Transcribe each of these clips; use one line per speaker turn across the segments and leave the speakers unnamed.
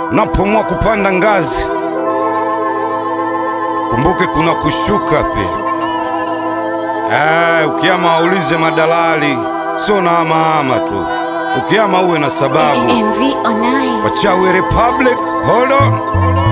Unapomua kupanda ngazi, kumbuke kuna kushuka pia. Ah, ukiama waulize madalali, sio na amaama tu. Ukiama uwe na sababu.
AMV online.
Wachawi Republic, hold on.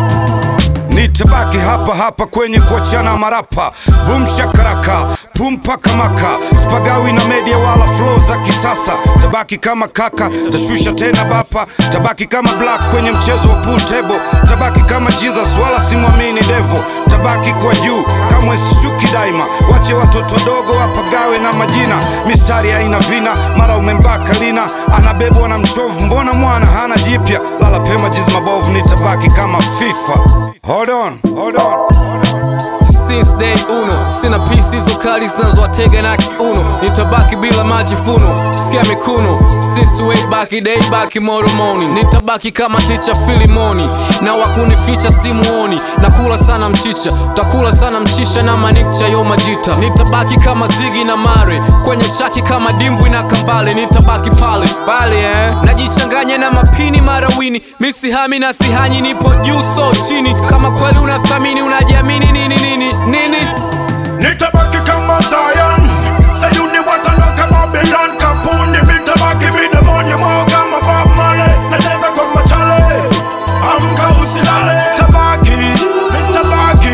Nitabaki hapa hapa kwenye kuachana marapa, boom shakaraka, pum paka maka, spagawi na media wala flow za kisasa. Tabaki kama kaka, tashusha tena bapa, tabaki kama black kwenye mchezo wa pool table, tabaki kama Jesus wala simwamini devo, tabaki kwa juu kamwe sishuki daima. Wache watoto dogo wapagawe na majina, mistari haina vina, mara umembaka lina, anabebwa na mchovu, mbona mwana hana jipya? Lala pema jizi mabovu, nitabaki kama FIFA. Hold on, hold on.
Since day uno sina pisi hizo kali zinazowatega na kiuno, nitabaki bila majivuno, sikia mikuno. Since way back day back moromoni, nitabaki kama ticha Filimoni, na wakunificha simuoni. Nakula sana mchicha, utakula sana mchicha na manikcha yo majita. Nitabaki kama zigi na mare kwenye chaki kama dimbwi na kambale, nitabaki pale pale eh. Najichanganya na mapini marawini, misihami na sihanyi, nipo juu so chini. Kama kweli unathamini unajiamini nini nini nini
Nitabaki kama Zion Sayuni watanoka Babylon Kapuni mitabaki midemoni mwao kama Bob Marley Nacheza kwa machale Amka usilale Tabaki, mitabaki,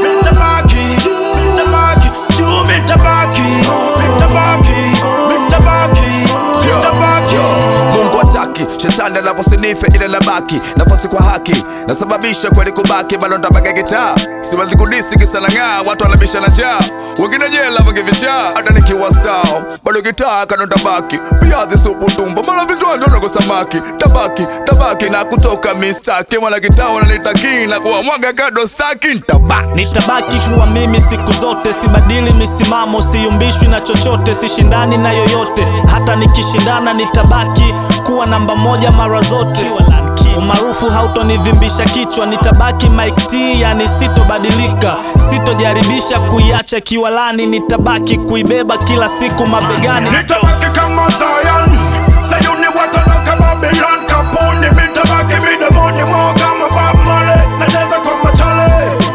mitabaki, mitabaki Juu mitabaki, mitabaki, mitabaki, mitabaki
Mungu hataki shetani anavyosinife ile labaki nafasi kwa haki nasababisha kweli kubaki bado ntabaga gitaa siwezi kudisi kisa na ng'aa watu wanabisha na njaa wengine jela wengi vichaa hata nikiwa stao bado gitaa kando ntabaki viazi supu tumbo mara vichwani unago samaki tabaki tabaki na kutoka mistaki mwana gitaa wananitaki na kuwa mwaga kado staki ntabaki
Nitabaki kuwa mimi siku zote, sibadili misimamo, siyumbishwi na chochote, sishindani na yoyote. Hata nikishindana nitabaki kuwa namba moja mara zote. Umaarufu hautonivimbisha kichwa, nitabaki Mike T, yani sitobadilika, sitojaribisha kuiacha kiwalani, nitabaki kuibeba kila siku mabegani.
Nitabaki kama Zion Sayuni watanoka Babylon Kapuni mitabaki midemoni mwao kama Bob Marley Nacheza kwa machale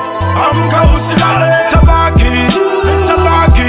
Amka usilale Tabaki, mitabaki,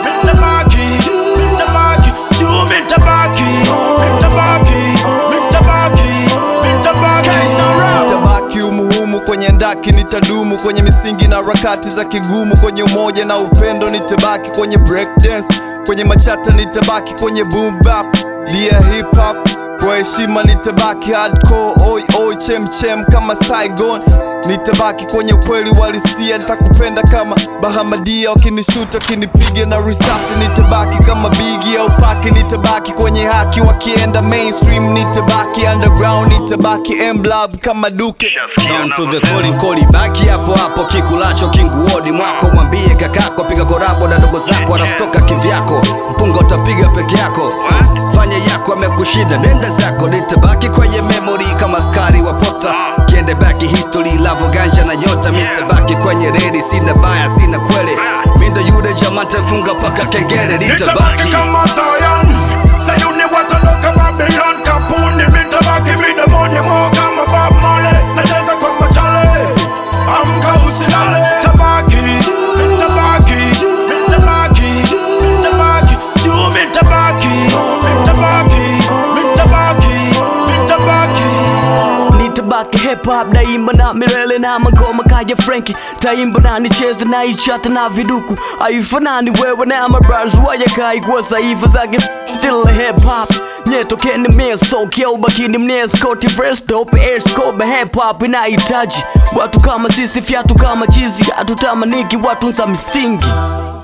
mitabaki, mitabaki Juu mitabaki, mitabaki, mitabaki, mitabaki
Nitabaki umuhumu kwenye ndaki, nitadumu kwenye misingi na harakati za kigumu, kwenye umoja na upendo nitabaki kwenye breakdance, kwenye machata nitabaki kwenye boom bap, dia hip hop kwa heshima nitabaki hardcore, oi oi chem chem kama Saigon nitabaki kwenye ukweli walisia, nitakupenda kama Bahamadia, wakinishuta wakinipiga na risasi nitabaki kama Biggie au Paki, nitabaki kwenye haki, wakienda mainstream nitabaki underground, nitabaki emblab kama Duke
Down to the calling koli baki hapo hapo kikulacho kinguoni mwako mwambie kakako piga korabo na dogo zako anakutoka kivyako mpunga utapiga peke yako fanya yako amekushinda nenda zako nitabaki kwenye memory kama skari wa posta kiende baki history lavo ganja na nyota mitabaki kwenye redi sina baya sina kwele mindo yule jamante funga paka kengere
Nitabaki
nitabaki
kama Zion Sayuni watanoka Babylon Kapuni mitabaki midemoni mwao kama Bob Marley Nacheza kwa machale Amka usilale Tabaki, mitabaki, mitabaki, mitabaki Juu mitabaki, mitabaki, mitabaki, mitabaki
nitabaki hip hop daimba na milele na magoma kaya Frankie taimba na nicheze na ichata na viduku aifanani wewe na mabras wayakai kwa saifa zake still hip hop nyetokeni miestokia ubakini mnieskoti fresh dope airscope hip hop inahitaji watu kama sisi fyatu kama chizi hatutamaniki watu za misingi